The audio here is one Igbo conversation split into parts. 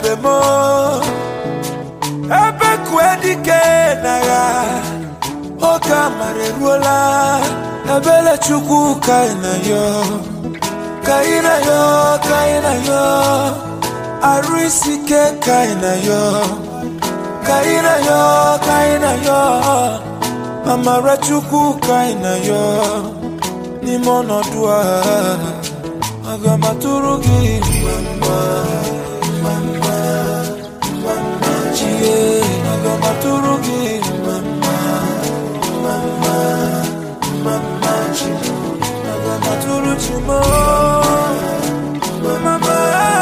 ebube m ebe kue dike n'agha oge amara eruola ebele chukwu ka ị na yo ka ị na yo ka ị na yo arụ isi ike ka ị na yo ka ị na yo ka ị na yo amara chukwu ka ị na yo n'ime ọnọdụ a aga m atụrụ gị mama mama mama chie aga m atụrụ gị mama mama mama chi aga m atụrụ chi mo mama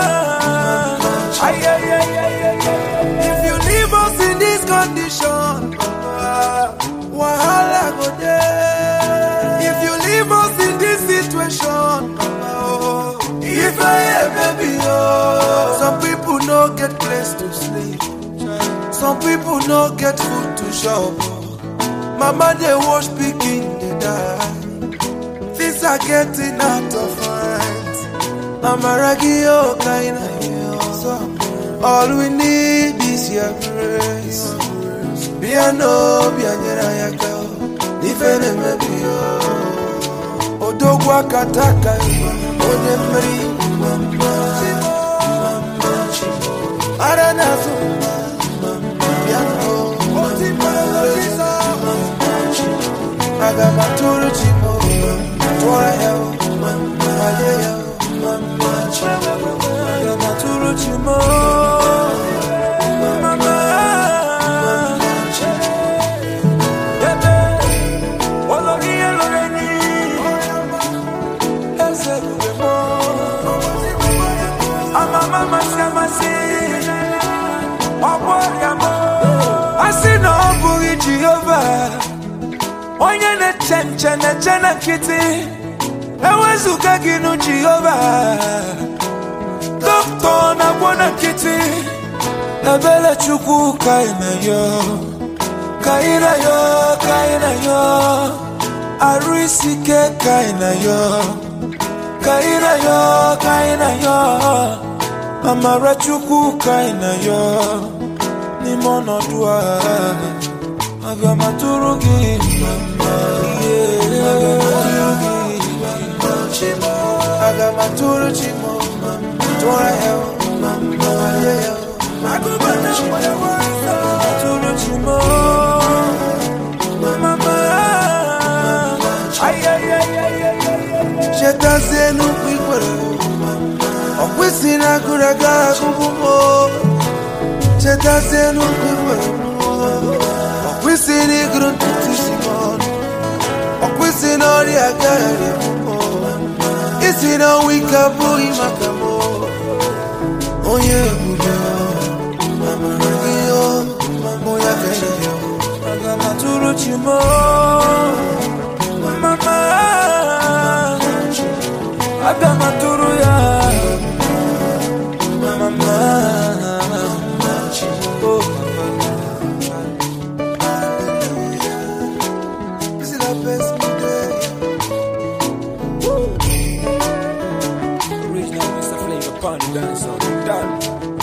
ay ay ay ay ay if you leave us in this condition Baba, wahala go dey if you leave us in this situation Baba, oh, if I hear baby oh some people no get place to sleep some people no get food to chop oh. mama dey wash pikin dey die things are getting out of hand amaragi oh kind of you all we need is your grace bịa n'obi anyere anyị aka ife na-emebi ya odogwu akata aka ya, onye mmeri ara na-azụ bịa aga m atụrụ chi m tụọrọ ya malie ya aga m atụrụ chi m mama ebe olori ihe lụrụ enyi eze ebube m amama amasị amasị ọgbọ ọrịa m a sị na ọ bụghị jehova onye na-eche nche na-eche na nkịtị ewezụga gị nụ jehova dọkịta na-agwọ na nkịtị ebele chukwu ka ị na yo ka ị na yo ka ị na yo arụ isi ike ka ị na yo ka ị na yo ka ị na yo amara chukwu ka ị na yo n'ime ọnọdụ a aga m atụrụ gị mama yeah. aga m atụrụ gị mama chimo aga m atụrụ chimo tụọrọ ya mama ya ya agụba na nwere nwere atụrụ chimo mama ay ay ay ay ay chetazie n'ukwu ikwere ọ kwesịrị agụrụ aga agụbụ m chetazie n'ukwu ikwere ọ kwesịrị ịgụrụ ntutu isi m ọnụ ọ kwesịrị na ọrịa agaghị isi na ọnwa ike abụghị maka m onye ebube amara gị o mụ ya ka ihe aga m atụrụ chi m mama aga m atụrụ ya mama oh This is the best day. Original Mr. Flavor Pond Dancer. Done.